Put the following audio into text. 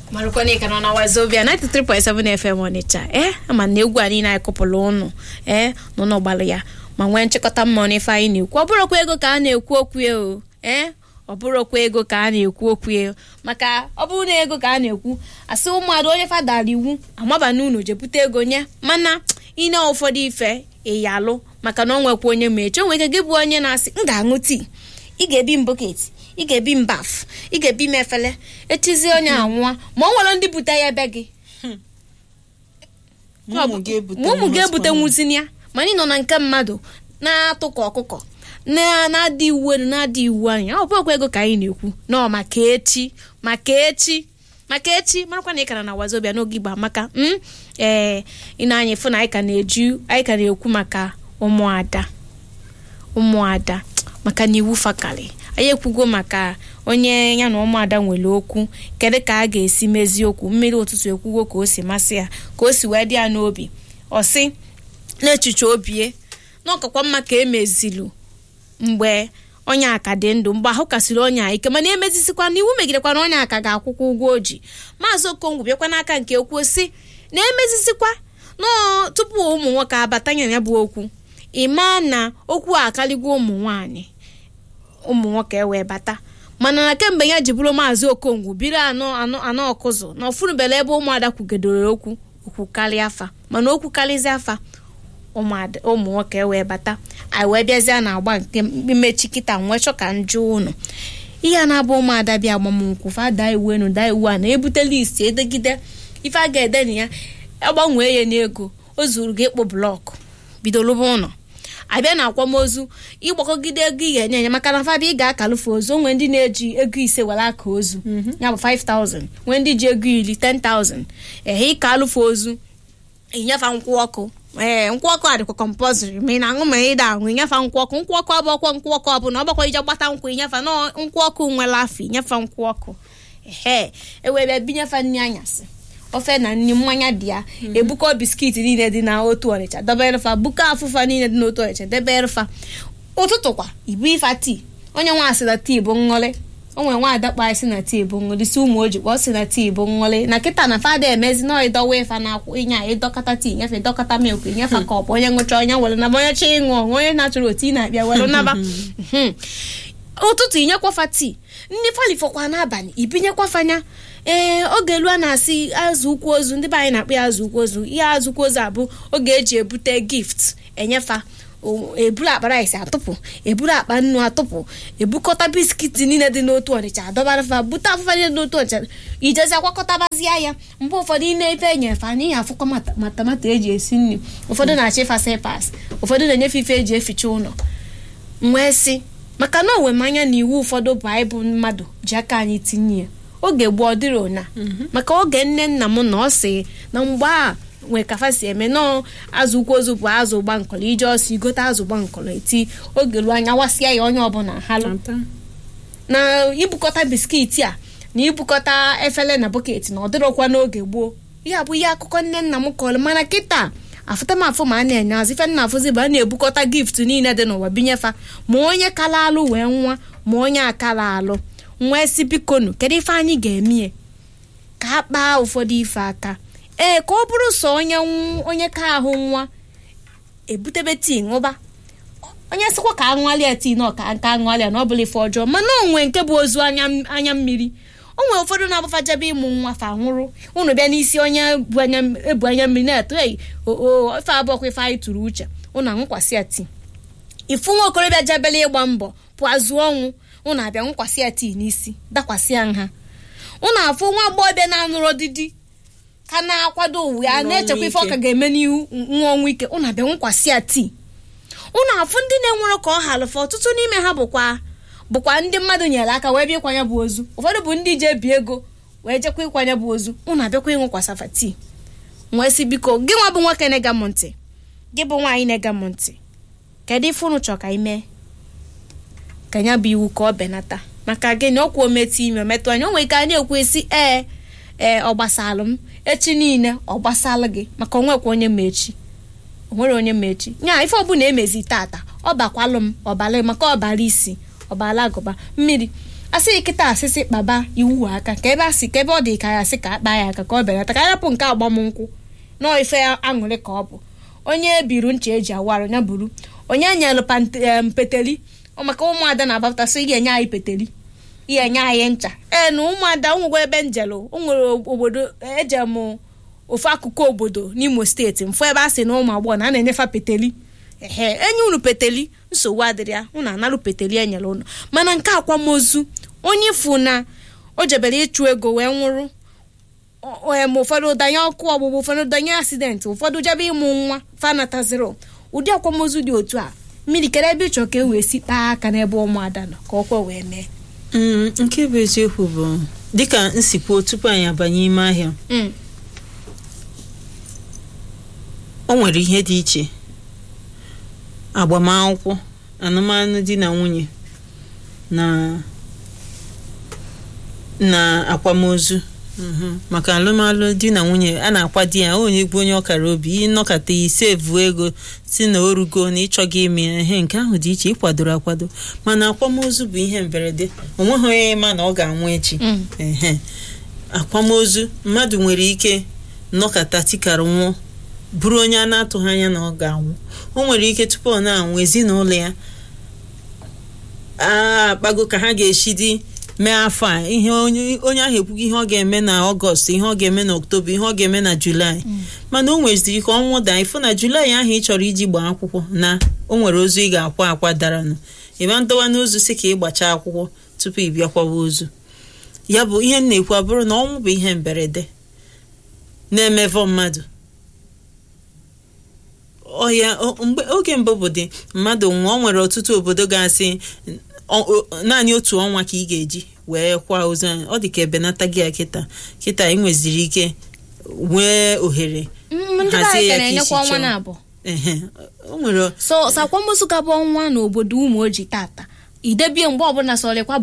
marụkwana ịka nọ na wazobia 93.7 FM Ọnịcha ee ama na egwu a niile anyị kụpụrụ ụnụ ee nọ n'ọgbalị ya ma nwee nchịkọta mmụọ n'ife anyị na-ekwu ọ bụrụkwa ego ka a na-ekwu okwu ya o ee ọ bụrụkwa ego ka a na-ekwu okwu ya maka ọ bụrụ na ego ka a na-ekwu asị ụmụada onye fadara iwu amaba na unu jepụta ego nye mana ine ụfọdụ ife ịyalụ maka na ọ nwekwa onye ma echi o nwere ike gị bụ onye na-asị m ga-aṅụ tii ị ga-ebi m bọket ị ga-ebi m baf ị ga-ebi m efele echizie onye anwụọ ma ọ nwere ndị bute ya ebe gị Ma ụmụ gị ebute ma ụmụ nwa ga-ebute husband. nwuzini ya mana ị nọ na nke mmadụ na-atụ ka ọkụkọ na- na-adị iwu elu na-adị iwu anya ọ bụkwa ego ka anyị na-ekwu nọ maka echi maka echi maka echi marakwa na ị kara na wazobia n'oge igba maka m ee ị na-anya ịfụ na anyị ka na-eju anyị ka na-ekwu maka ụmụada ụmụada maka na iwu fakari anyị ekwugo maka onye ya na ụmụada nwere okwu kedu ka a ga-esi mezie okwu mmiri ụtụtụ ekwugo ka o si masị ya ka o si wee dị ya n'obi ọ sị n'echiche obie na ọkakwa mma ka emezilu mgbe onye aka dị ndụ mgbe ahụ kasịrị onye a ike mana emezisikwa na iwu megidekwa na onye aka ga-akwụkwọ ụgwọ o ji maazị okongwu bịakwa n'aka nke okwu si na emezisikwa nọọ tupu ụmụ nwoke abatanye ya bụ okwu ịma na okwu a akarịgo ụmụ nwanyị ụmụ nwoke wee bata mana na kemgbe ya ji bụrụ maazị okongwu biri anọ anọ anọ ọkụzụ na ọfụrụbela ebe ụmụada kwugedoro okwu okwu karịa afa mana okwu karịzi afa ụmụada- ụmụ nwoke wee bata anyị wee bịazie na agba nke mmechi kịta nwee chọ ka njụ ụnụ ihe a na-abụ ụmụada bịa agbamnkwụ fa daa iwu enu daa iwu a na-ebute listi edegide ife a ga-ede na ya agbanwee ya n'ego o zuru gị ịkpụ blọkụ bido lụba ụlọ abịa na akwamozu ịgbakọgide ego ị ga-enye enye maka na fabia ị ga-akalụfe ozu onwe ndị na-eji ego ise were aka ozu ya bụ 5000 nwee ndị ji ego iri 10000 ehe ịka alụfe ozu ịnyefa nkwụ ọkụ ee nkwụ ọkụ a dịkwa kọmpọziri ma ị na-aṅụ ma ị da-aṅụ ịnyefa nkwụ ọkụ nkwụ ọkụ abụọkwa nkwụ ọkụ ọbụla ọgbakwa ije gbata nkwụ ịnyefa nọ nkwụ ọkụ nwere afọ ịnyefa nkwụ ọkụ ehe ewee bịa binyefa nri anyasị ofe na nri mmanya dị ya ebukọ biskiti niile dị na otu ọnịcha deberefa buka afụfa niile dị n'otu ọnịcha deberefa ụtụtụ kwa ibu ifa tii onye nwa asị na tii bụ ṅụrị o nwere nwa adakpa si na tii bụ ṅụrị si ụmụ oji kpọ si na tii bụ ṅụrị na kịta na fada emezi na ịdọwa ịfa na akwụ ịnya ịdọkọta tii nyefe dọkọta milk nyefe ka ọ bụ onye ṅụcha onye were naba onye chọ ịṅụ ọṅụ onye na-achọrọ otu ị na-abịa were naba Mhm. ụtụtụ inyekwafa tii ndị falifọkwa n'abalị ibinyekwafa ee oge elu a na-asị azụ ụkwụ ozu ndị be anyị na-akpọ ya azụ ụkwụ ozu ihe azụ ụkwụ ozu abụ oge eji ebute gift enyefa o- eburu akpa rice atụpụ eburu akpa nnu atụpụ ebukọta biskiti niile dị n'otu ọnịcha adọbarafa bute afụfa niile dị n'otu ọnịcha ijezi akwakọtabazia ya mgbe ụfọdụ ị na-efe enyefe anyị ihe afụkọ mata- ma tomato eji esi nri ụfọdụ na-achọ ịfa sepas ụfọdụ na-enyefe ife eji eficha ụlọ nwee sị maka na onwe m anya na iwu ụfọdụ baịbụl mmadụ ji aka anyị tinye ya oge gboo ọ dịrị ụna maka oge nne nna m na ọ sị na mgbe a nwee kafa si eme nọọ azụ ukwu ozu bụ azụ gbankọrọ ije ọsọ igote azụ gbankọrọ eti oge ruo anya wasịa ya onye ọbụla halụ Ata. na ibukọta biskiti a na ibukọta efere na bọket na ọ dịrọkwa n'oge gboo ihe a bụ ihe akụkọ nne nna m kọrọ mana kịta afụta m afụ ma a na-enye azụ ife nna afụzi bụ a na-ebukọta gift niile dị n'ụwa binyefa ma onye kala alụ wee nwa ma onye akala alụ nwa esi bikonu kedu ife anyị ga-emie ka a kpaa ụfọdụ ife aka ee ka ọ bụrụ sọ onye nw- onye ka ahụ nwa ebutebe tii ṅụba onye sịkwa ka aṅụalịa tii na ọka nka aṅụalịa na ọ bụla ife ọjọọ mana onwe nke bụ ozu anya anya mmiri o nwere ụfọdụ na-agbafajebe ịmụ nwa fa nwụrụ unu bịa n'isi onye bụ anya ebu anya mmiri na-eto ei o ife abụọkwa ife anyị tụrụ uche unu aṅụkwasị ya tii ifu nwa okorobịa jebele ịgba mbọ pụazụ ọnwụ unu abịa nkwasị ya tii n'isi dakwasị ya nha unu afụ nwa agbọghọbịa na-anụrụ didi ka na-akwado uwe ya Nwa na-echekwa ife ọ ọnwụ ka ike. ga-eme n'ihu nwa ọnwụ ike unu abịa nkwasị ya tii unu afụ ndị na-enwere ka ọ halụfe ọtụtụ n'ime ha bụkwa bụkwa ndị mmadụ nyere aka wee bịa ịkwanye bụ ozu ụfọdụ bụ ndị ji ebi ego wee jekwa ịkwanye bụ ozu unu abịakwa ịṅụkwasịfa tii nwee sị biko gị nwa bụ nwoke na-ega m ntị gị bụ nwaanyị na-ega m ntị kedu ife unu chọrọ ka ime ka ya bụ iwu ka ọ benata maka gịnị ọkwa ometụ ime metụ anya o nwere ike a na-ekwu esi ee ee ọ gbasalụ m echi niile ọ gbasalụ gị maka onwekwa onye ma echi onwere onye ma echi nya ife ọbụla emezi tata ọ bakwalụ m ọbala maka ọbara isi ọbala agụba mmiri asị kịta asịsị kpaba iwu aka ka ebe asị ka ebe ọ dị ka ya asị ka akpa ya aka ka ọ belata ka arapụ nke agbamnkwụ nọọ ife aṅụrị ka ọ bụ onye biru ncha eji awarụ ya buru onye nyelụ pante- em, peteli ọ maka ụmụada na-agbapụtasị ị ga-enye anyị peteli ị ga-enye anyị ncha ee na ụmụada nwegwa ebe njelụ o nwere obodo eje m ofu akụkụ obodo n'imo steeti mfụ ebe a sị na ụmụ agbọghọ na a na-enyefa peteli ehe enye unu peteli nsogbu adịrị ya unu analụ peteli enyere unu mana nke akwamozu onye ifu na o jebere ịchụ ego wee nwụrụ o- em ụfọdụ danye ọkụ ọgbụgbụ ụfọdụ danye asidenti ụfọdụ jebe ịmụ nwa fanataziro ụdị akwamozu dị otu a mmiri kere ebe ịchọ ka e wee si kpaa aka n'ebe ụmụada nọ ka ọkwa wee mee Mm, nke bụ eziokwu bụ dịka nsikwuo tupu anyị abanye ime ahịa Mm, o nwere ihe dị iche agbamakwụkwọ anụmanụ di na nwunye na na akwamozu Mhm. maka alụmalụ di na nwunye a na-akwa di ya onye bụ onye ọkara obi ịnọkọta isevu ego si na orugo na ịchọghị ime ihe nke ahụ dị iche ịkwadoro akwado mana akwamozu bụ ihe mberede onweghị onye ma na ọ ga-anwụ echi mm, ehe akwamozu mmadụ nwere ike nnọkọta tikara nwụọ bụrụ onye a na-atụghị anya na ọ ga-anwụ o nwere ike tupu ọ na-anwụ ezinụlọ ya akpago ka ha ga-esi dị mee afọ a ihe onye onye ahụ ekwughị ihe ọ ga-eme na ọgọst ihe ọ ga-eme na oktoba ihe ọ ga-eme na julaị mana o nweziri ka ọnwụ daa ịfụ na julaị ahụ ị chọrọ iji gbaa akwụkwọ na o nwere ozu ị ga-akwa akwa daranụ ịma ndọwa n'ozu si ka ị gbachaa akwụkwọ tupu ị bịakwawa ozu ya bụ ihe m na-ekwu abụrụ na ọnwụ bụ ihe mberede na-emevọ mmadụ ọya o- mgbe oge mbụ bụ dị mmadụ nwụọ o nwere ọtụtụ obodo ga-asị ọ- ọ- naanị otu ọnwa ka ị ga-eji wee kwa ozu anyị ọ dị ka ebenata gị ya kịta kịta ị nweziri ike nwee ohere Mm, ndị be hazie anyị ya ka ka isi na-enyekwa ọnwa chọọ. na-abụ ehe o nwere so so akwamozu gabụ ọnwa n'obodo ụmụ oji tata idebie mgbe ọbụla sọrịkwa